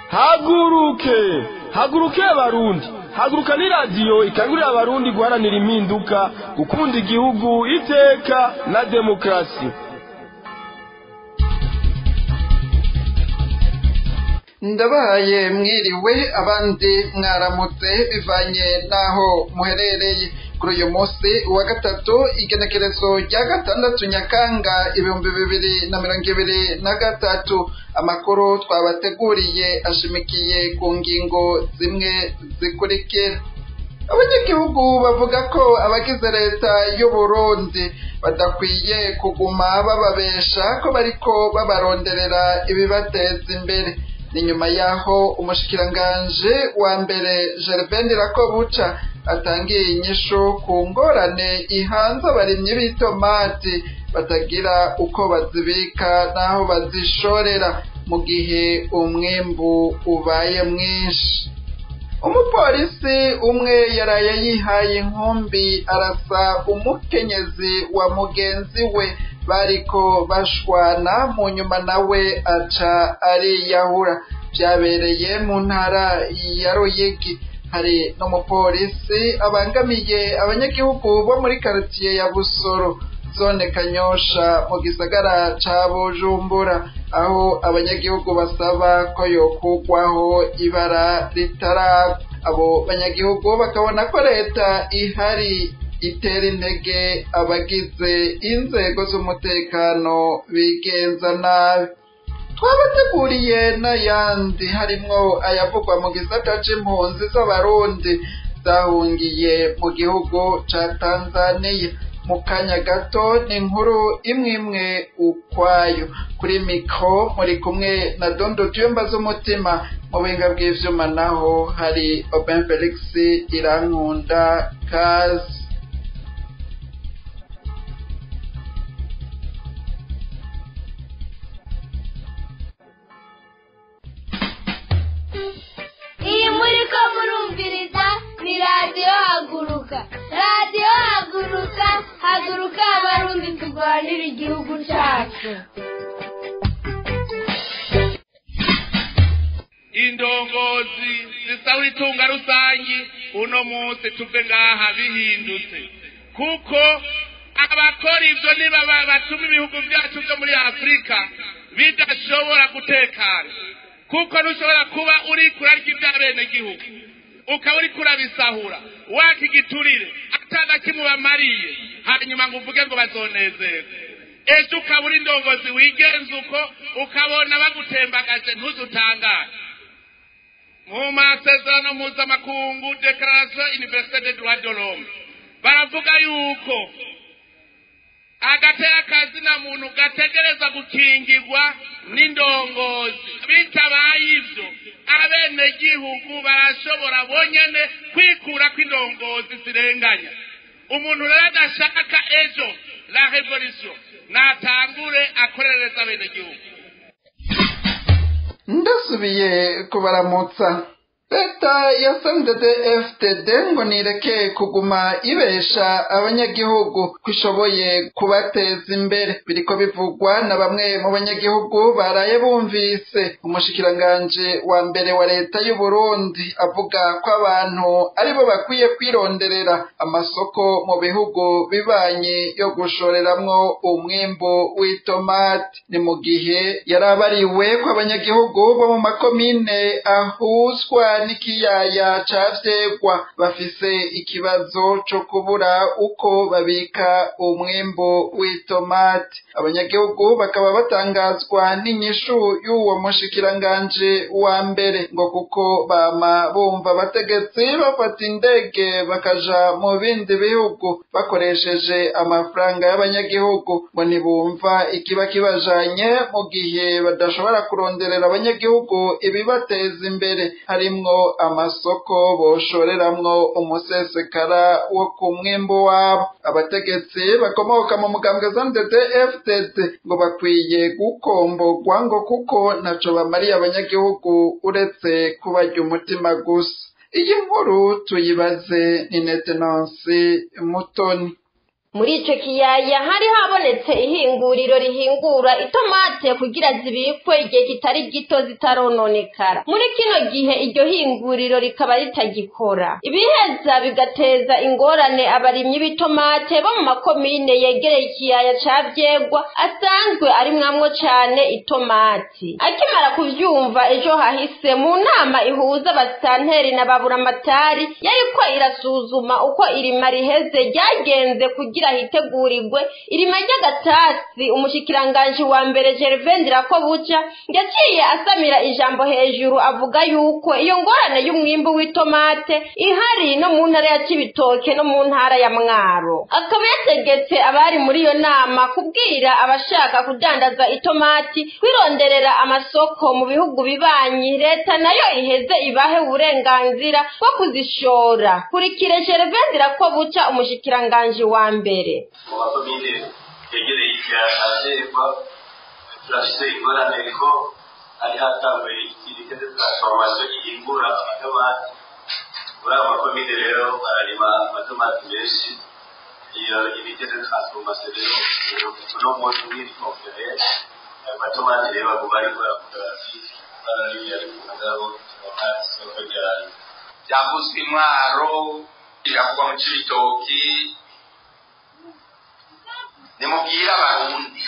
haguruke haguruke abarundi haguruka ni radiyo ikangurira abarundi guharanira impinduka gukunda igihugu iteka na demokarasi ndabahaye mwiriwe abandi mwaramutse bivanye n'aho muherereye kuri uyu munsi wa gatatu igenekerezo rya gatandatu nyakanga ibihumbi bibiri na mirongo ibiri na gatatu amakuru twabateguriye ashimikiye ku ngingo zimwe zikurikira abanyagihugu bavuga ko abagize leta y'uburundi badakwiye kuguma bababesha ko bariko babaronderera ibibateza imbere ni nyuma y'aho umushikiranganje wa mbere gervain rakobuca atangiye inyishu ku ngorane ihanze abarimyi b'itomati batagira uko bazibika n'aho bazishorera mu gihe umwimbu ubaye mwinshi umupolisi umwe yaraye yihaye inkumbi arasa umukenyezi wa mugenzi we bariko bashwana mu nyuma nawe aca ariyahura byabereye mu ntara ya Ruyigi hari n'umupolisi abangamiye abanyagihugu bo muri karitiye ya Busoro zone Kanyosha mu gisagara ca Bujumbura aho abanyagihugu basaba ko yokugwaho ibara ritaragwa abo banyagihugu bakabona ko leta ihari itera intege abagize inzego z'umutekano bigenza nabi twabateguriye n'ayandi harimwo ayavugwa mu gisata c'impunzi z'abarundi zahungiye mu gihugu ca tanzaniya mu kanya gato ni inkuru imwe imwe ukwayo kuri mikro muri kumwe na dondo tuyumba z'umutima mu buhinga bw'ivyuma naho hari oben felix irankunda kazi iyi muri ko murumviriza ni radiyo haguruka radiyo haguruka haguruka abarundi turwanira igihugu cyacu indongozi zisaba itunga rusangi uno munsi tuve ngaha bihindutse kuko abakora ibyo niba batuma ibihugu byacu byo muri afurika bidashobora gutekana kuko ntushobora kuba uri kurarya iby'abenegihugu ukaba uri kurabisahura waka igiturire atana kimubamariye hanyuma ngo uvuge ngo bazonezerwe ejo ukaba uri indongozi wigenza uko ukabona bagutembagaje ntuzutangare mu masezerano mpuzamakungu declaration universelle de droit de l'homme baravuga yuko agatera kazina muntu gategereza gukingirwa n'indongozi bitabaye ibyo abenegihugu barashobora bonyene kwikura kw'indongozi zirenganya umuntu rero adashaka ejo la revolution natangure akorereza abenegihugu ndasubiye kubaramutsa leta ya FTD ngo nireke kuguma ibesha abanyagihugu ko ishoboye kubateza imbere biriko bivugwa na bamwe mu banyagihugu baraye bumvise umushikiranganje wa mbere wa leta y'u Burundi avuga ko abantu aribo bakwiye kwironderera amasoko mu bihugu bibanye yo gushoreramwo umwimbu w'itomati ni mu gihe yarabariwe ko abanyagihugu bo mu makomine ahuzwa n'ikiyaya ca vyegwa bafise ikibazo co kubura uko babika umwimbu w'itomati abanyagihugu bakaba batangazwa n'inyishu y'uwo mushikiranganje wa mbere ngo kuko bama bumva abategetsi bafata indege bakaja mu bindi bihugu bakoresheje amafaranga y'abanyagihugu ngo ntibumva ikiba kibajanye mu gihe badashobora kuronderera abanyagihugu ibibateza imbere harimwo amasoko boshoreramwo umusesekara wo ku mwimbu wabo abategetsi bakomoka mu mugambwe ZMDD FDD ngo bakwiye gukombogwa ngo kuko ntaco bamariye abanyagihugu uretse kubarya umutima gusa iyi nkuru tuyibaze ni Netenansi Mutoni muri ico kiyaya hari habonetse ihinguriro rihingura itomate kugira zibikwe igihe kitari gito zitarononekara muri kino gihe iryo hinguriro rikaba ritagikora ibiheza bigateza ingorane abarimyi b'itomate bo mu makomine yegereye ikiyaya ca vyegwa asanzwe arimwamwo cane itomati akimara kuvyumva ejo hahise mu nama ihuza abasitanteri na baburamatari yariko irasuzuma uko irima riheze ryagenze kugira hitegurirwe irima ry'agatasi umushikiranganji wa mbere Gervain Ndirakobuca yaciye asamira ijambo hejuru avuga yuko iyo ngorane y'umwimbu w'itomate ihari no mu ntara ya Cibitoke no mu ntara ya Mwaro akaba yategetse abari muri iyo nama kubwira abashaka kudandaza itomati kwironderera amasoko mu bihugu bibanyi leta nayo iheze ibahe uburenganzira bwo kuzishora kurikire Gervain Ndirakobuca umushikiranganji wa mbere mu makomine yegereye ikirasirwa turafite ingorane ko hari hatanguye ikirike de transformation gihingura amatomati muri ayo makomine rero bararima amatomati menshi iyo ibike de transformation rero uno munsi mwiri konferense ayo matomati rero baguma ariko baravuga bati barariye ariko ngabo tomati soko ryayo byavuzwe intwaro biravugwa mu cibitoki nimubwire abarundi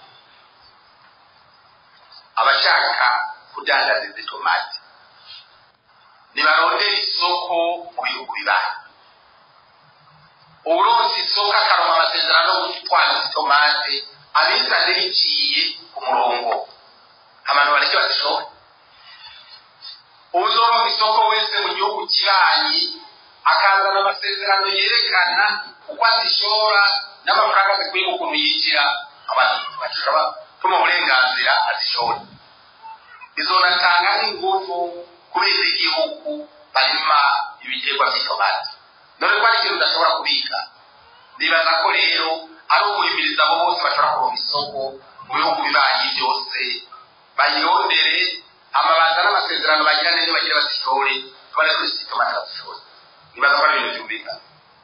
abashaka kudandaza izi tomati nibarondera isoko mu bihugu bibanyi uburonsi isoko akaronka amasezerano yo gutwara izi tomate abizane biciye ku murongo abantu bareke bazishore uzoronka isoko wese mu gihugu kibanyi akazana amasezerano yerekana uko azishora n'amafaranga zikwiye ukuntu yinjira abantu bashobora tuma uburenganzira azishora bizonatanga n'ingufu kubera igihugu barima ibiterwa by'itomati dore ko ari ikintu udashobora kubika nibaza ko rero ari uguhimiriza abo bose bashobora kuronka isoko mu bihugu bibanyi byose bayirondere amabanza n'amasezerano bagira neza bagira bazishore bari kuri itomati bazishore nibaza ko ari ibintu byumvikana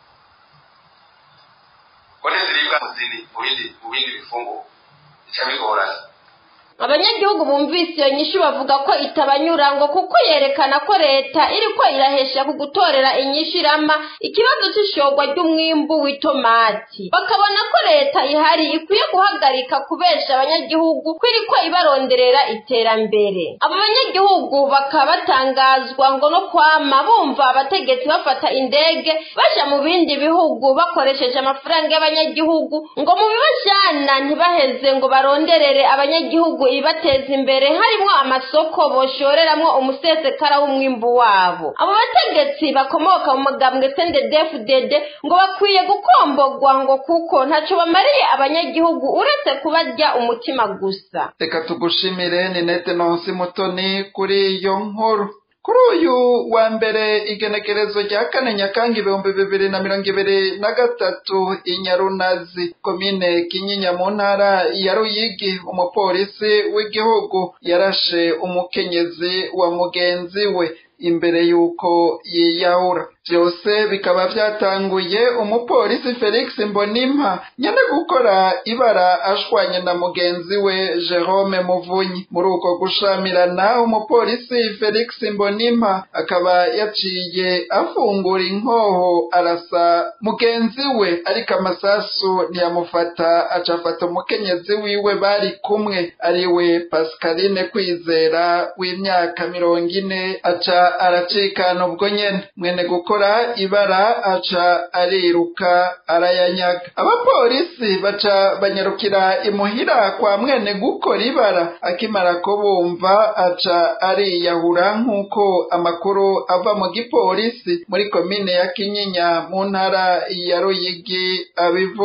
kone ziribwa mu zindi mu bindi mu bindi bifungo bica bigorana abanyagihugu bumvise iyo nyishu bavuga ko itabanyura ngo kuko yerekana ko leta iriko irahesha ku gutorera inyishu irama ikibazo c'ishorwa ry'umwimbu w'itomati bakabona ko leta ihari ikwiye guhagarika kubesha abanyagihugu ko iriko ibaronderera iterambere abo banyagihugu bakaba batangazwa ngo no kwama bumva abategetsi bafata indege baja mu bindi bihugu bakoresheje amafaranga y'abanyagihugu ngo mu bibajana ntibaheze ngo baronderere abanyagihugu ibateza imbere harimo amasoko boshoreramwo umusesekara w'umwimbu wabo abo bategetsi bakomoka mu magambwe sendedefudede ngo bakwiye gukombogwa ngo kuko ntaco bamariye abanyagihugu uretse kubarya umutima gusa reka tugushimire ni nete nonsi mutoni kuri iyo nkuru kuri uyu wa mbere igenekerezo rya kane nyakanga ibihumbi bibiri na mirongo ibiri na gatatu inyarunazi komine kinyinya mu ntara ya ruyigi umupolisi w'igihugu yarashe umukenyezi wa mugenzi we imbere y'uko yiyahura byose bikaba byatanguye umupolisi felix mbonimpa nyine gukora ibara ashwanye na mugenzi we jerome muvunyi muri uko gushamirana umupolisi felix mbonimpa akaba yaciye afungura inkoho arasa mugenzi we ariko amasasu ntiyamufata aca afata umukenyezi wiwe bari kumwe ari we pascaline kwizera w'imyaka mirongo ine aca aracikana ubwo nyene mwene gukora ibara aca ariruka arayanyaga abapolisi baca banyarukira imuhira kwa mwene gukora ibara akimara kubumva aca ariyahura nk'uko amakuru ava mu gipolisi muri komine ya kinyinya mu ntara ya ruyigi abivuga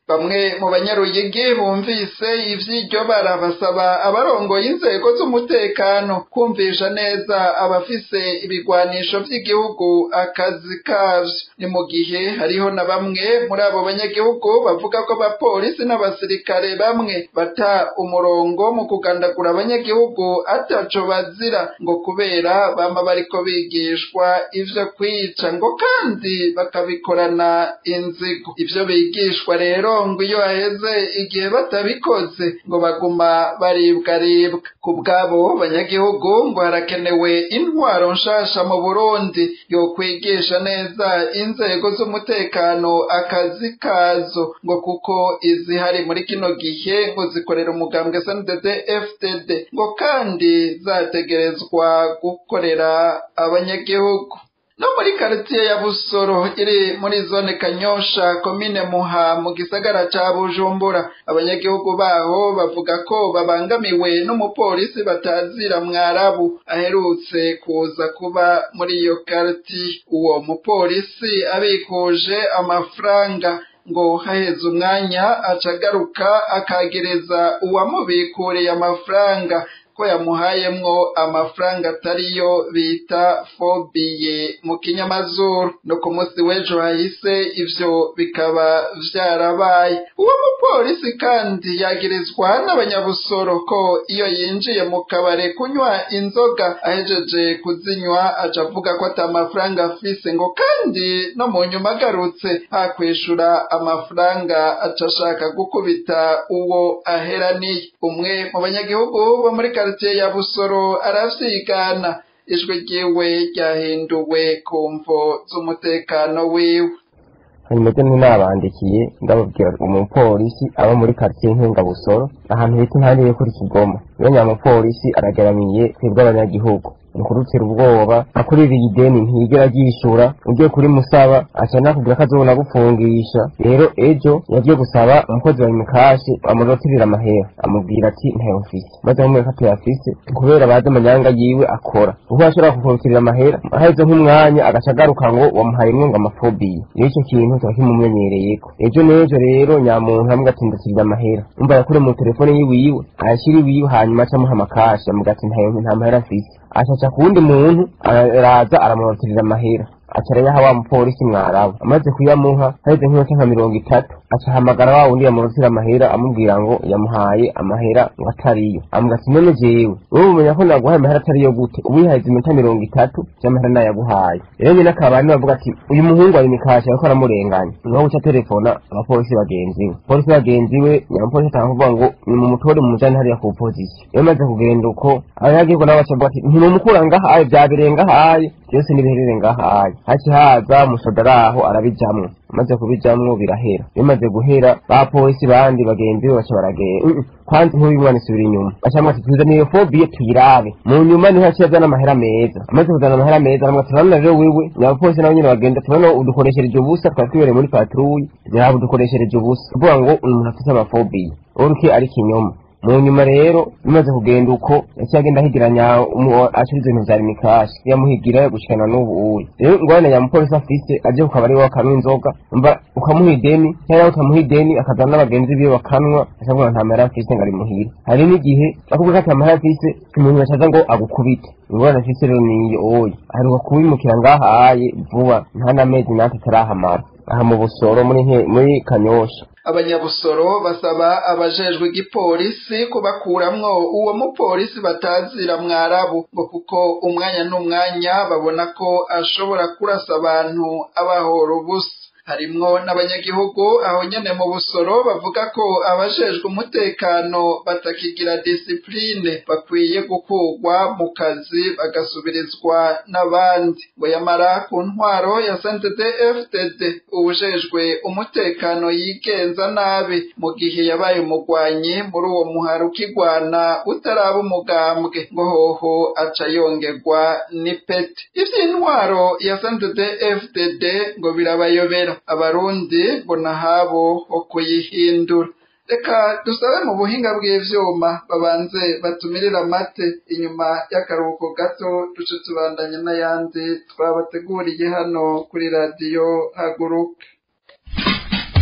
bamwe mu banyaruyigi bumvise ivy'iryo bara basaba abarongoye inzego z'umutekano kumvisha neza abafise ibigwanisho vy'igihugu akazi kavyo ni mu gihe hariho na bamwe muri abo banyagihugu bavuga ko abapolisi n'abasirikare bamwe bata umurongo mu kugandagura abanyagihugu ataco bazira ngo kubera bama bariko bigishwa ivyo kwica ngo kandi bakabikorana inzigo ivyo bigishwa rero ngo iyo haheze igihe batabikoze ngo baguma baribwaribwa ku bw'abo banyagihugu ngo harakenewe intwaro nshasha mu burundi yo kwigisha neza inzego z'umutekano akazi kazo ngo kuko izihari muri kino gihe ngo zikorera umugambwe sndd ftd ngo kandi zategerezwa gukorera abanyagihugu no muri karitiye ya busoro iri muri zone kanyosha komine muha mu gisagara ca bujumbura abanyagihugu baho bavuga ko babangamiwe n'umupolisi batazira mwarabu aherutse kuza kuba muri iyo karitiye uwo mupolisi abikuje amafaranga ngo haheze umwanya acagaruka akagereza uwamubikuriye amafaranga ko yamuhayemwo amafaranga atariyo bita fobiye mu kinyamazuru no ku munsi w'ejo hahise ivyo bikaba vyarabaye uwo mupolisi kandi yagirizwa n'abanyabusoro ko iyo yinjiye mu kabare kunywa inzoga ahejeje kuzinywa aca avuga ko ata mafaranga afise ngo kandi no mu nyuma agarutse hakwishura amafaranga aca ashaka gukubita uwo aheraniye umwe mu banyagihugu bo muri karitiye ya busoro aravyigana ijwi ryiwe ryahinduwe ku mvo z'umutekano wiwe hanyuma rero nabandikiye ndababwira umupolisi aba muri karitsiye nk'ingabusoro ahantu bita impande yo kuri kigoma iyo nyamupolisi aragaramiye twebwe abanyagihugu nkurutira ubwoba akuririye ideni ntiyigera ryishura ugiye kuri musaba aca nakubwira ko azobona gufungisha rero ejo yagiye gusaba umukozi wa imikashi amurotirira amahera amubwira ati ntayo mfise maze amubwira ko atayafise kubera bazi amanyanga yiwe akora kuko ashobora kukurotirira amahera aheze nk'umwanya agaca agaruka ngo wamuhaye ngo amafobiye iyo icyo kintu kiba kimumenyereyeko ejo n'ejo rero nyamuntu amubwira ati ndatirira amahera umva yakure mu telefone yiwiwe ayashyira iwiwe hanyuma aca amuha amakashi amubwira ati ntayo nta mahera mfise acaca ku wundi muntu araza aramurotirira amahera aca arayaha wa mupolisi mwarabu amaze kuyamuha haheze nk'iminota nka mirongo itatu aca ahamagara wa wundi yamurotira amahera amubwira ngo yamuhaye amahera ngo atariyo amubwira ati none jewe wowe umenya ko naguhaye amahera atariyo gute ubu yaheze iminota mirongo itatu vy'amahera nayaguhaye rero nyene akaba niwe avuga ati uyu muhungu ari mikasha ariko aramurenganya niho guca telefona abapolisi bagenzi we polisi bagenzi we nyamupolisi atanga kuvuga ngo ni mu mutore mu mujane hariya ku pozisiyo iyo maze kugenda uko abanyagihugu nabo baca bavuga ati ntimumukura ngahaye vyabereye ngahaye vyose nibiherere ngahaye haci haza umusoda araho arabijamwo amaze kubijamwo birahera bimaze guhera ba polisi bandi bagenzi be baca baragenda kwanza nk'uyu mwana isubira inyuma bacamwa ati tuzana iyo fobiye tuyirabe mu nyuma niho yaciye azana amahera meza amaze kuzana amahera meza aramubwira ati urabona rero wewe nyabapolisi nabo nyene bagenda turabona udukoreshereje ubusa twari tubereye muri patrouille ziraba udukoreshereje ubusa kuvuga ngo umuntu afise amafobiye uruke ari kinyoma mu nyuma rero bimaze kugenda uko yaciye agenda ahigiranya acuriza ibintu vyari mikashi yamuhigira gushikana n'ubu uye rero ingorane ya mupolisi afise aje ku kabari wakanwa inzoga umva ukamuha ideni cyangwa utamuha ideni akazana n'abagenzi biwe bakanwa akavuga nta mahera afise ngo ari muhira hari n'igihe bakubwira ko ata mahera afise umuntu bacaza ngo agukubite ingorane afise rero niyo oye aheruka kubimukira ngahaye vuba nta n'amezi natatu arahamara aha mu busoro muri muri kanyosha abanyabusoro basaba abajejwe igipolisi kubakuramwo uwo mupolisi batazira mwarabu ngo kuko umwanya n'umwanya babona ko ashobora kurasa abantu abahora ubusa harimwo n'abanyagihugu aho nyene mu busoro bavuga ko abajejwe umutekano batakigira disipline bakwiye gukurwa mu kazi bagasubirizwa n'abandi ngo yamara ku ntwaro ya sntd fdd ubujejwe umutekano yigenza nabi mu gihe yabaye umugwanyi muri uwo muhari ukigwana utaraba umugambwe ngo hoho aca yongerwa n'ipeti ivy'intwaro ya sntd fdd ngo birabayobera abarundi mbona habo ho kuyihindura reka dusabe mu buhinga bw'ivyuma babanze batumirire amate inyuma y'akaruhuko gato duce tubandanye n'ayandi twabateguriye hano kuri radiyo haguruka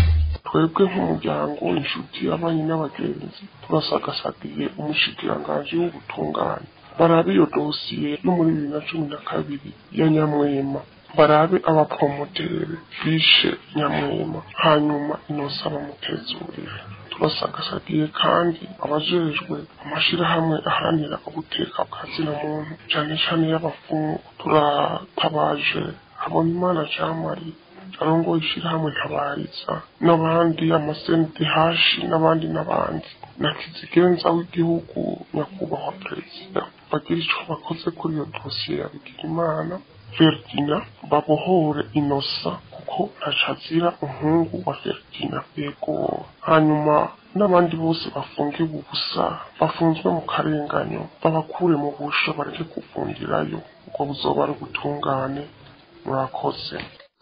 twebwe nk'umuryango inshuti abanyi n'abagenzi turasagasagiye umushikiranganji w'ubutungane barabe iyo dosiye yo muri bibiri na cumi na kabiri ya nyamwema barabe abapromotere bishe nyamwema hanyuma inosa bamutezurire turasagasagiye kandi abajejwe amashirahamwe aharanira ubuteka bwa zina muntu cane cane y'abafungu turatabaje habonimana jamari arongoye ishirahamwe ntabariza n'abandi amasenti hashi n'abandi n'abandi na kizigenza w'igihugu nyakubahwa perezida bagira ico bakoze kuri iyo dosiye ya bigirimana Ferdina babohore inosa kuko ntacazira umuhungu wa Ferdina yego hanyuma n'abandi bose bafungiwe ubusa bafunzwe mu karenganyo babakure mu busho bareke kuvundirayo ubwo buzoba ari ubutungane murakoze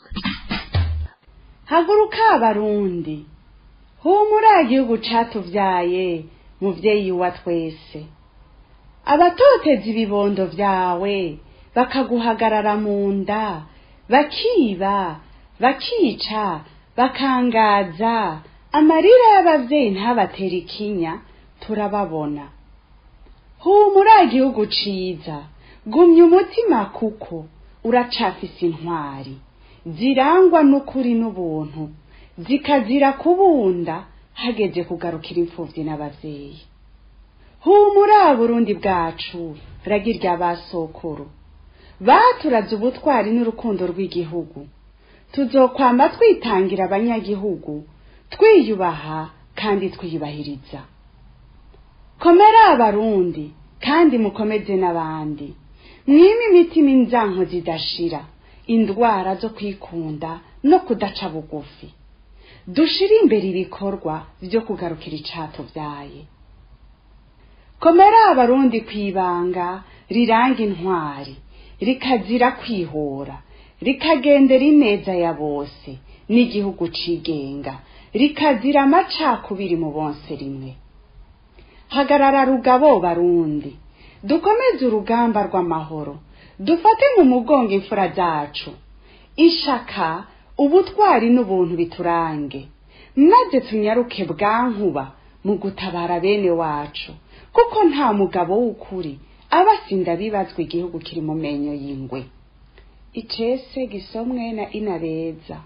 haguruka abarundi humura igihugu catuvyaye muvyeyi wa twese abatoteza ibibondo vyawe bakaguhagarara mu nda bakiba bakica bakangaza amarira y'abavyeyi ntabatera ikinya turababona humura igihugu ciza gumya umutima kuko uracafise intwari zirangwa n'ukuri n'ubuntu zikazira kubunda hageze kugarukira imfuvyi n'abavyeyi humura burundi bwacu ragirya basokuru baturaze ubutwari n'urukundo rw'igihugu tuzokwamba twitangira abanyagihugu twiyubaha kandi twiyubahiriza komera abarundi kandi mukomeze n'abandi mwime imitima inzanko zidashira indwara zo kwikunda no kudaca bugufi dushire imbere ibikorwa vyo kugarukira icatuvyaye komera abarundi kwibanga riranga intwari rikazira kwihora rikagendera ineza ya bose n'igihugu cigenga rikazira amacakubiri mu bonse rimwe hagarara rugabo barundi dukomeze urugamba rw'amahoro dufate mu mugongo imfura zacu ishaka ubutwari n'ubuntu biturange maze tunyaruke bwankuba mu gutabara bene wacu kuko nta mugabo w'ukuri aba asinda bibazwa igihugu kiri mu menyo y'ingwe icese gisomwe na inabeza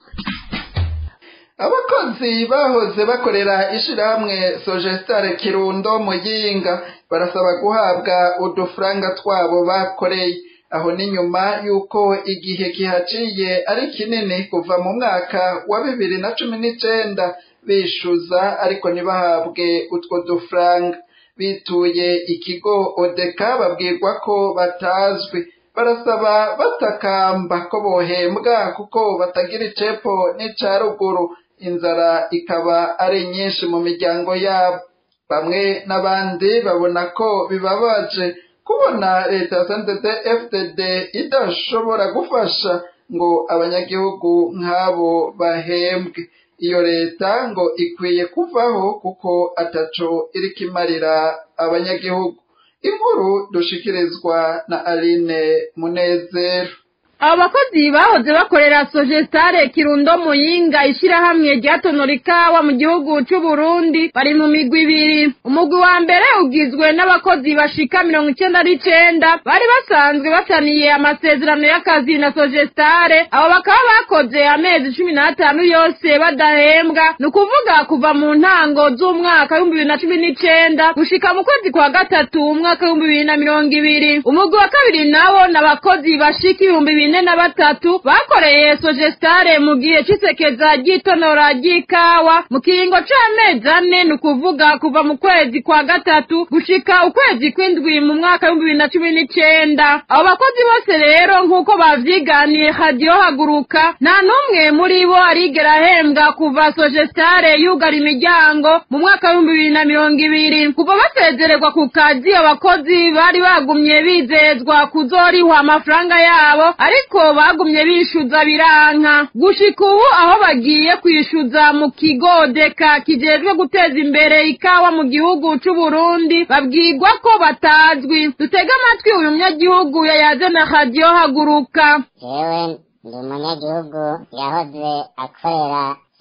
abakozi bahoze bakorera ishirahamwe sogestare kirundo muyinga barasaba guhabwa udufaranga twabo bakoreye aho ni nyuma y'uko igihe kihaciye ari kinini kuva mu mwaka wa bibiri na cumi n'icenda bishuza ariko ntibahabwe utwo dufaranga bituye ikigo odeka babwirwa ko batazwi barasaba batakamba ko bohembwa kuko batagira icepo n'ica ruguru inzara ikaba ari nyinshi mu miryango yabo bamwe n'abandi babona ko bibabaje kubona leta ya santete fdd idashobora gufasha ngo abanyagihugu nk'abo bahembwe iyo leta ngo ikwiye kuvaho kuko ataco iriko imarira abanyagihugu inkuru dushikirizwa na aline munezero abo bakozi bahoze bakorera sogestare kirundo muyinga ishirahamwe ryatonora ikawa mu gihugu c'uburundi bari mu migwi ibiri umugwi wa mbere ugizwe n'abakozi bashika mirongo icenda n'icenda bari basanzwe bataniye amasezerano y'akazi na sogestare abo bakaba bakoze amezi cumi n'atanu yose badahembwa ni ukuvuga kuva mu ntango z'umwaka w'ibihumbi bibiri na cumi n'icenda gushika mu kwezi kwa gatatu umwaka w'ibihumbi bibiri na mirongo ibiri umugwi wa kabiri nawo ni abakozi bashika ibihumbi bine na batatu bakoreye sogestare mu gihe c'isekeza ry'itonora ry'ikawa mu kiringo c'amezi ane ni ukuvuga kuva mu kwezi kwa gatatu gushika ukwezi kw'indwi mu mwaka w'ibihumbi bibiri na cumi n'icenda abo bakozi bose rero nk'uko bavyiganiye hadiyo haguruka nta n'umwe muri bo arigera ahembwa kuva sogestare yugara imiryango mu mwaka w'ibihumbi bibiri na mirongo ibiri kuva basezererwa ku kazi abakozi bari bagumye bizezwa kuzorihwa amafaranga yabo ariko bagumye bishuza biranka gushika ubu aho bagiye kwishuza mu kigo deka kijejwe guteza imbere ikawa mu gihugu c'uburundi babwirwa ko batazwi dutege amatwi uyu munyagihugu yayaze na radiyo haguruka jewe ndi umunyagihugu yahoze akorera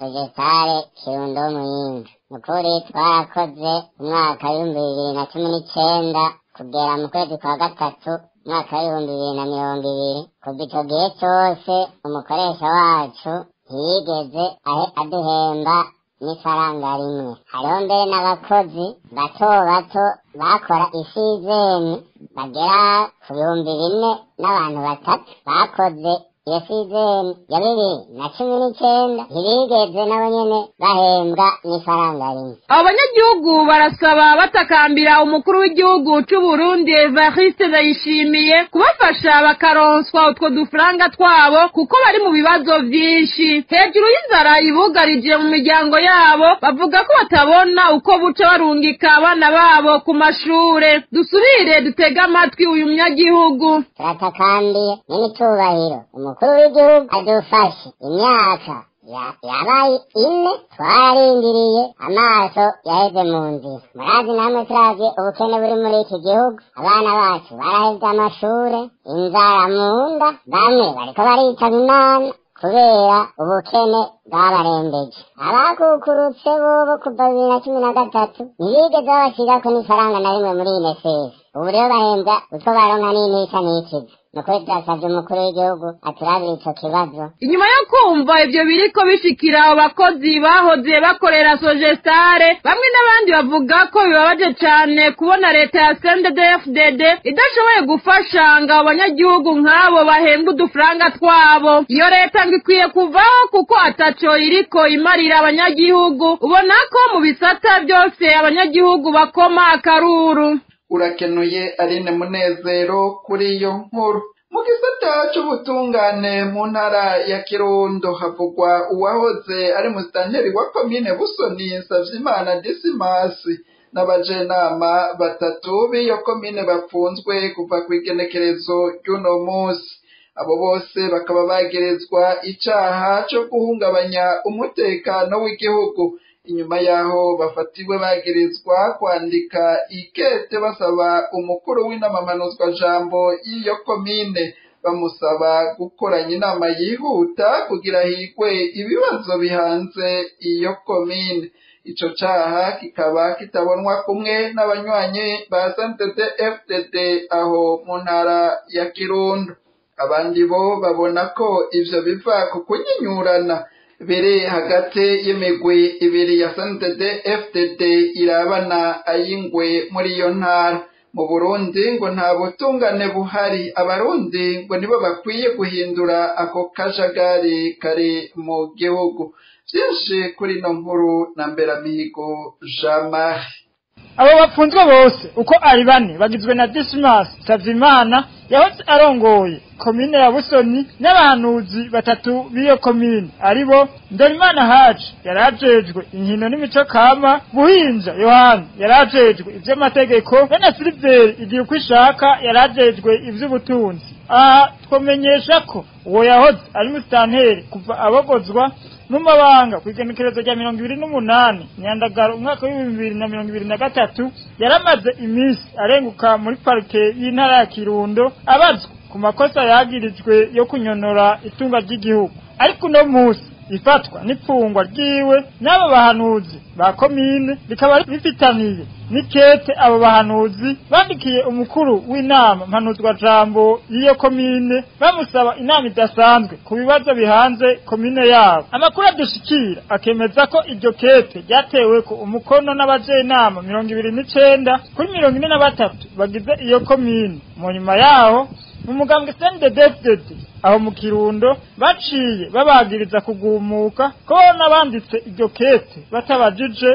vegetale kirundo muyinga nukuri twarakoze umwaka w'ibihumbi bibiri na cumi n'icenda kugera mu kwezi kwa gatatu umwaka w'ibihumbi bibiri na mirongo ibiri kuva ico gihe cose umukoresha wacu ntiyigeze ahe aduhemba n'ifaranga rimwe hariho mbere n'abakozi bato bato bakora isizeni bagera ku bihumbi bine n'abantu batatu bakoze iyo sizeni ya bibiri na cumi n'icenda ntibigeze nabo nyene bahembwa n'ifaranga rimwe abo banyagihugu barasaba batakambira umukuru w'igihugu c'u Burundi Evariste Ndayishimiye kubafasha bakaronswa utwo dufaranga twabo kuko bari mu bibazo vyinshi hejuru y'inzara ibugarije mu miryango yabo bavuga ko batabona uko buca barungika abana babo ku mashure dusubire dutege amatwi uyu munyagihugu turatakambiye n'imitubahiro umukuru w'igihugu adufashe imyaka ya- yabaye ine twararindiriye amaso yaheze mu nzira murazi namwe turazi ubukene buri muri iki gihugu abana bacu baraheze amashure inzara mu nda bamwe bariko baritaba imana kubera ubukene bwabarembeje abakukurutse bobo kuva bibiri na cumi na gatatu ntibigeze babashirako n'ifaranga na rimwe muri inesesi ubu rero bahembwa utwo baronka n'intica n'ikiza nukuri turasavye umukuru w'igihugu aturabira ico kibazo inyuma yo kumva ivyo biriko bishikira abo bakozi bahoze bakorera sogestare bamwe n'abandi bavuga ko bibabaje cane kubona leta ya CNDD-FDD idashoboye gufasha ngo abo banyagihugu nk'abo bahembwe udufaranga twabo iyo leta ngo ikwiye kuvaho kuko ataco iriko imarira abanyagihugu ubona ko mu bisata byose abanyagihugu bakoma akaruru urakenuye Aline Munezero kuri iyo nkuru mu gisata c'ubutungane mu ntara ya Kirundo havugwa uwahoze ari musitanteri wa komine Busoni Savyimana Disimasi n'abajenama batatu b'iyo komine bafunzwe kuva ku igenekerezo ry'uno munsi abo bose bakaba bagerezwa icaha co guhungabanya umutekano w'igihugu inyuma yaho bafatiwe bagerezwa kwandika ikete basaba umukuru w'inamamanuzwa jambo y'iyo komine bamusaba gukoranya inama yihuta kugira higwe ibibazo bihanze iyo komine ico caha kikaba kitabonwa kumwe n'abanywanyi ba SNDD FDD aho mu ntara ya Kirundo abandi bo babona ko ivyo biva ku kunyinyurana biri hagati y'imigwi ibiri ya SNDD FDD irabana ayingwe muri iyo ntara mu Burundi ngo nta butungane buhari abarundi ngo nibo bakwiye guhindura ako kajagari kari mu gihugu vyinshi kuri ino nkuru na mberamihigo Jean Marie abo bafunzwe bose uko ari bane bagizwe na Dismas Savimana yahoze arongoye komine ya Busoni n'abahanuzi batatu b'iyo komine aribo Ndorimana Haji yarajejwe inkino n'imico kama Buhinja Yohani yarajejwe ivy'amategeko bene Silver igihe uko ishaka yarajejwe ivy'ubutunzi aha twomenyesha ko uwo yahoze ari musitanteri kuva abogozwa n'umabanga ku igenekerezo rya mirongo ibiri n'umunani nyandagaro umwaka w'ibihumbi bibiri na mirongo ibiri na gatatu yaramaze iminsi arenguka muri parike y'intara ya kirundo abazwa ku makosa yagirijwe yo kunyonora itunga ry'igihugu ariko uno munsi ifatwa n'ipfungwa ryiwe n'abo bahanuzi ba komine rikaba bifitaniye n'ikete abo bahanuzi bandikiye umukuru w'inama mpanuzwa jambo y'iyo komine bamusaba inama idasanzwe ku bibazo bihanze komine yabo amakuru adushikira akemeza ko iryo kete ryatewe ko umukono n'abajenama mirongo ibiri n'icenda kuri mirongo ine na batatu bagize iyo komine mu nyuma yaho mu mugambwe CNDD-FDD aho mu kirundo baciye babagiriza kugumuka ko n'abanditse iryo kete batabajije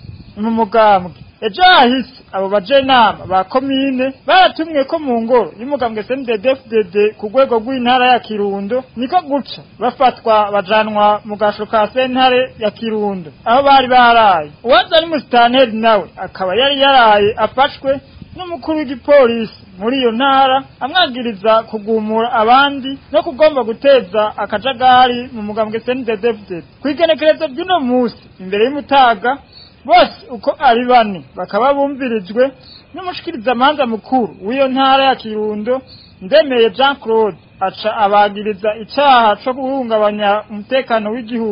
mu mugambwe ejo hahise abo bajenama ba komine baratumwe ko mu ngoro y'umugambwe CNDD-FDD ku rwego rw'intara ya Kirundo niko guca bafatwa bajanwa mu gasho ka sentare ya Kirundo aho bari baraye uwaza ari musitanteri nawe akaba yari yaraye afashwe n'umukuru w'igipolisi muri iyo ntara amwagiriza kugumura abandi no kugomba guteza akajagari mu mugambwe CNDD-FDD ku igenekerezo ry'uno munsi imbere y'umutaga bose uko ari bane bakaba bumvirijwe n'umushikirizamanza mukuru w'iyo ntara ya Kirundo ndemeye Jean Claude aca abagiriza icaha co guhungabanya umutekano w'igihugu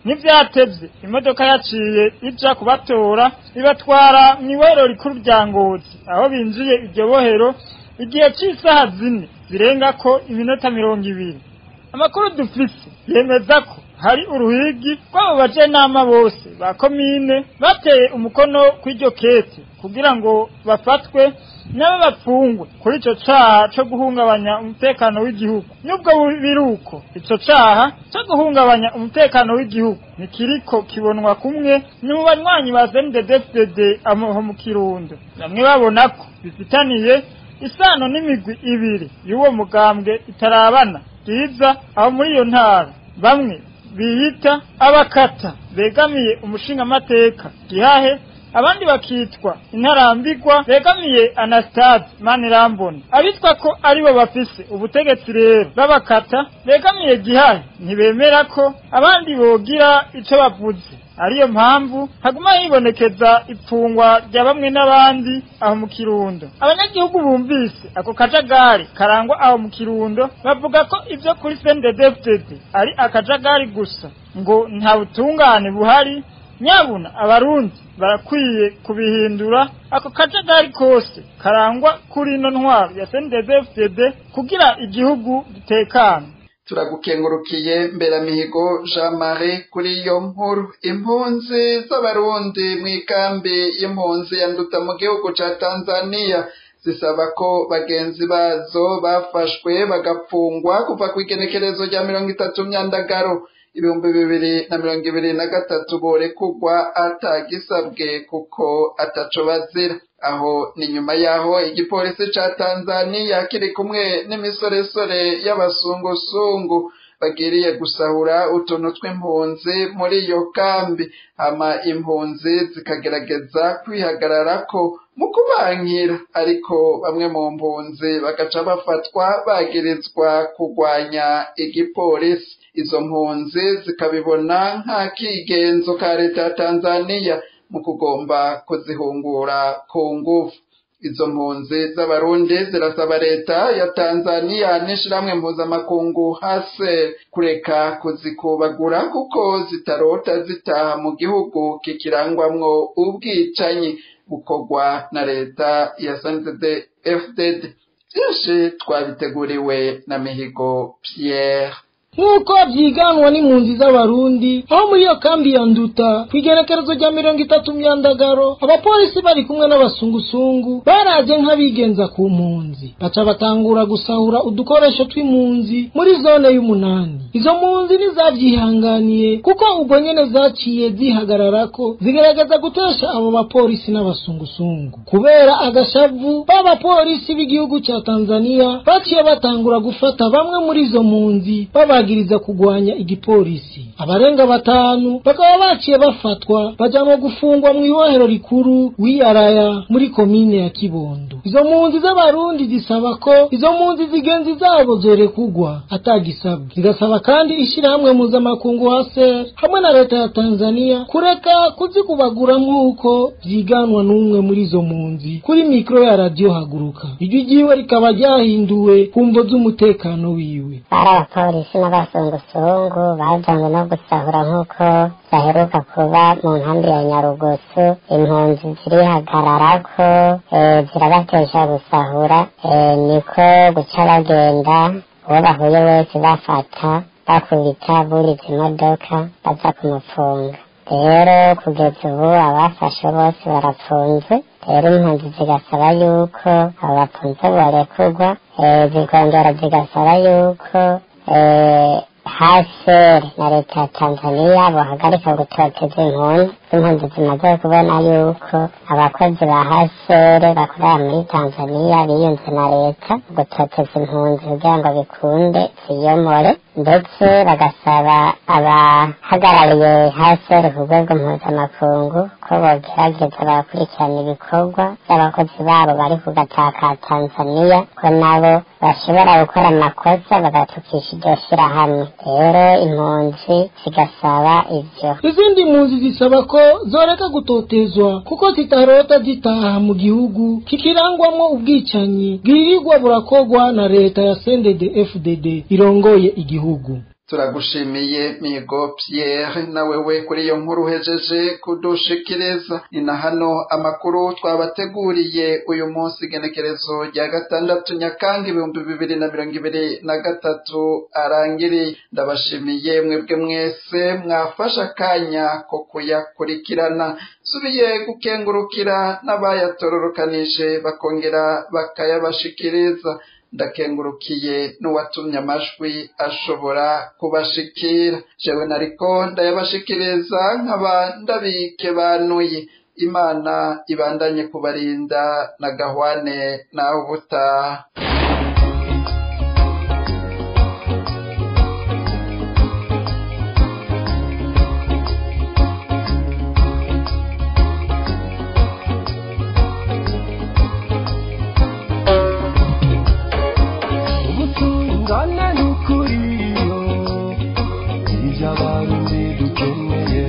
n'ivyatevye imodoka yaciye ija kubatora ibatwara mw'ibohero rikuru rya ngozi aho binjiye iryo bohero igihe c'isaha zine zirengako iminota mirongo ibiri amakuru dufise yemeza ko hari uruhigi rw'abo bajenama bose ba komine bateye umukono kw'iryo kete kugira ngo bafatwe nabo bapfungwe kuri ico caha co guhungabanya umutekano w'igihugu nubwo biri uko ico caha co guhungabanya umutekano w'igihugu ntikiriko kibonwa kumwe ni mu banywanyi ba CNDD-FDD aho mu kirundo bamwe babona ko bifitaniye isano n'imigwi ibiri y'uwo mugambwe itarabana bwiza aho muri iyo ntara bamwe biyita abakata begamiye umushingamateka gihahe abandi bakitwa intarambigwa begamiye anastase manirambona abitwa ko aribo bafise ubutegetsi rero b'abakata begamiye gihahe ntibemera ko abandi bogira ico bavuze ariyo mpamvu haguma hibonekeza ipfungwa rya bamwe n'abandi aho mu kirundo abanyagihugu bumvise ako kajagari karangwa aho mu kirundo bavuga ko ivyo kuri sendedefdede ari akajagari gusa ngo nta butungane buhari nyabuna abarundi barakwiye kubihindura ako kajagari kose karangwa kuri ino ntwaro ya sendedefdede kugira igihugu gitekane turagukengurukiye mberamihigo jean marie kuri iyo nkuru impunzi z'abarundi mu ikambi y'impunzi yanduta mu gihugu ca tanzania zisaba ko bagenzi bazo bafashwe bagapfungwa kuva ku igenekerezo rya mirongo itatu myandagaro ibihumbi bibiri na mirongo ibiri na gatatu borekugwa atagisabwe kuko ataco bazira aho ni nyuma yaho igipolisi ca tanzaniya kiri kumwe n'imisoresore y'abasungusungu bagiriye gusahura utuntu tw'impunzi muri iyo kambi hama impunzi zikagerageza kwihagararako mu kubankira ariko bamwe mu mpunzi bagaca bafatwa bagirizwa kugwanya igipolisi izo mpunzi zikabibona nk'akigenzo ka leta ya tanzaniya mu kugomba kuzihungura ku nguvu izo mpunzi z'abarundi zirasaba leta ya tanzaniya n'ishirahamwe mpuzamakungu hase kureka kuzikubagura kuko zitarota zitaha mu gihugu kikirangwamwo ubwicanyi bukorwa na leta ya sndd fdd byinshi twabiteguriwe na mihigo pierre nk'uko byiganwa n'impunzi z'abarundi aho muri iyo kambi ya nduta ku igerekerezo rya mirongo itatu myandagaro abapolisi bari kumwe n'abasungusungu baraje nk'abigenza ku mpunzi baca batangura gusahura udukoresho tw'impunzi muri zone y'umunani izo mpunzi ntizabyihanganiye kuko ubwo nyene zaciye zihagararako zigerageza gutesha abo bapolisi n'abasungusungu kubera agashavu b'abapolisi b'igihugu ca tanzaniya baciye batangura gufata bamwe muri izo mpunzi babagiriza kugwanya igipolisi abarenga batanu bakaba baciye bafatwa bajanwa gufungwa mu ibohero rikuru wiyaraya muri komine ya kibondo izo mpunzi z'abarundi zisaba ko izo mpunzi zigenzi zabo zorekugwa atagisabwe zigasaba kandi ishirahamwe mpuzamakungu haser hamwe na leta ya tanzaniya kureka kuzikubagura nk'uko vyiganwa n'umwe muri izo mpunzi kuri mikoro ya radiyo haguruka ijwi ryiwe rikaba ryahinduwe ku mvo z'umutekano wiwe bari abapolisi n'abasungusungu bajanywe no gusahura nk'uko baheruka kuba mu nkambi ya nyarugusu impunzi zirihagararako eh, zirabatesha gusahura eh, niko guca bagenda uwo bahuye wese bafata bakubita buriza imodoka baza kumufunga rero kugeza ubu abafashe bose barapfunzwe rero impunzi zigasaba yuko abo bafunze borekurwa eh, zikongera zigasaba yuko eh, haseri na leta ya tanzaniya bohagarika gutoteza impunzi impunzi zimaze kubona yuko abakozi ba haseri bakorera muri tanzaniya biyunze na leta gutoteza impunzi kugira ngo bikunde ziyomore ndetse bagasaba abahagarariye haseri ku rwego mpuzamakungu ko bogerageza bagakurikirana ibikorwa by'abakozi babo bari ku gataka ka tanzaniya ko nabo bashobora gukora amakosa bagatukisha iryo shirahamwe rero impunzi zigasaba ivyo izindi mpunzi zisaba ko zoreka gutotezwa kuko zitarota zitaha mu gihugu kikirangwamwo ubwicanyi bwirirwa burakogwa na leta ya sendede fdd irongoye igihugu turagushimiye migo Pierre nawe we kuri iyo nkuru uhejeje kudushikiriza ni na hano amakuru twabateguriye uyu munsi igenekerezo rya gatandatu nyakanga ibihumbi bibiri na mirongo ibiri na gatatu arangiriye ndabashimiye mwebwe mwese mwafashe akanya ko kuyakurikirana subiye gukengurukira n'abayatororokanije bakongera bakayabashikiriza ndakengurukiye n'uwatumye amajwi ashobora kubashikira jewe nariko ndayabashikiriza nkaba ndabike banuye imana ibandanye kubarinda na gahwane nawe ubutaha ubutungane n'ukuri ibyo abarundi dukeneye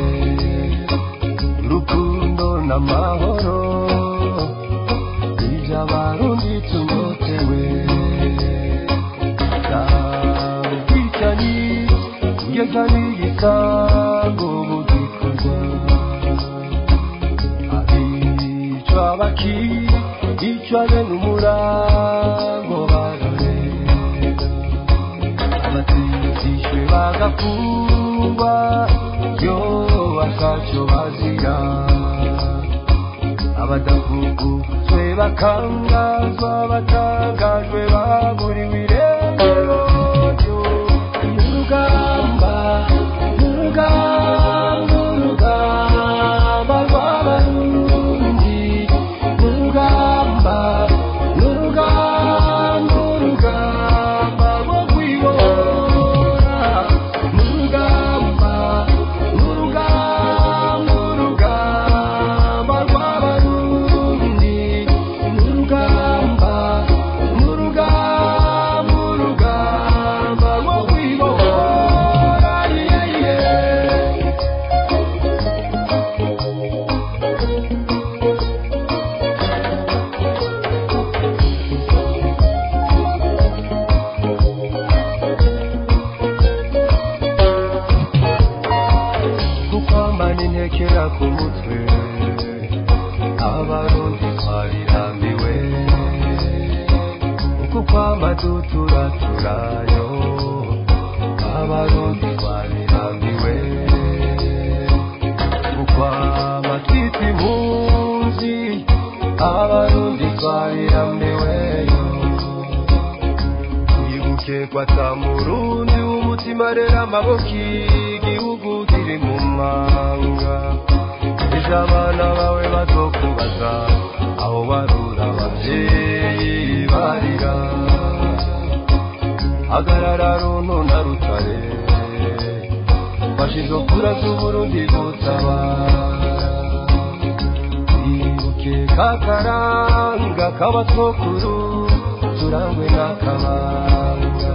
urukundo n'amahoro ibyo abarundi tunyotewe ubwicanyi ngeza n'igisango bugikorwa abicwa bakicwa bene umurango barorera abatizishwe bagafungwa yo bakaco bazira abadafuguzwe bakangazwa batangajwe baburiwe irengero urugamba urugamba urugamba rw'abarundi urugamba urugamba urugamba rwo kwibora urugamba urugamba urugamba rw'abarundi urugamba urugamba urugamba rwo kwibora yeah, yeah. kukwambana intekera ku mutwe abarundi twarirambiwe uku kwamba duturaturayo abarundi twarirambiwe ukwamba twita impunzi abarundi twarirambiweyo twibuke kwata murundi w'umutima rero amaboko igihugu kiri mu manga ejo abana bawe bazokubaza aho barura abavyeyi barira hagarara runo na rutare fashizo kura z'uburundi gutabara twibuke kakaranga k'abatwokuru turangwe n'akabanga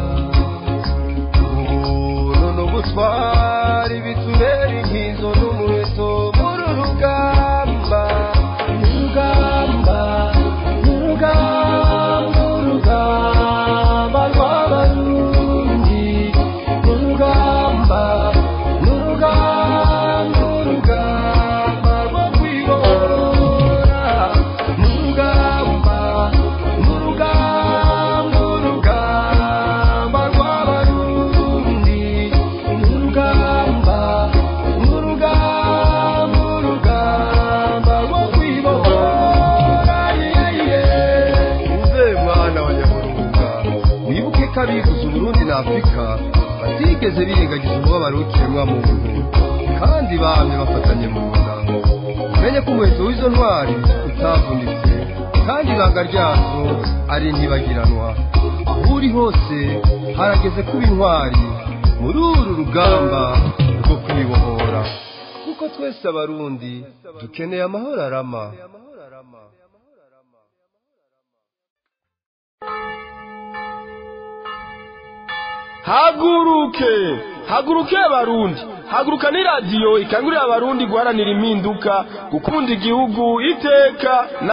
ubuntu n'ubutwari bitubera inkizo n'umuheto muri rugamba urugamba urugamba urugamba rw'abarundi urugamba urugamba urugamba rwo kwibora urugamba urugamba urugamba rw'abarundi urugamba urugamba urugamba rwo kwibora uze mwana wa nyamurunga wibuke ko abivuze uburundi na afurika batigeze birengagiza umubabaro w'ikiremwa muntu kandi bamye bafatanye mu nda umenye ko umuheto w'izo ntwari utavunitse kandi ibanga ryazo ari ntibagiranwa aho uri hose harageze kuba intwari muri uru rugamba rwo kwibohora kuko twese abarundi dukeneye amahoro arama haguruke haguruke abarundi haguruka ni radiyo ikangurira abarundi guharanira impinduka gukunda igihugu iteka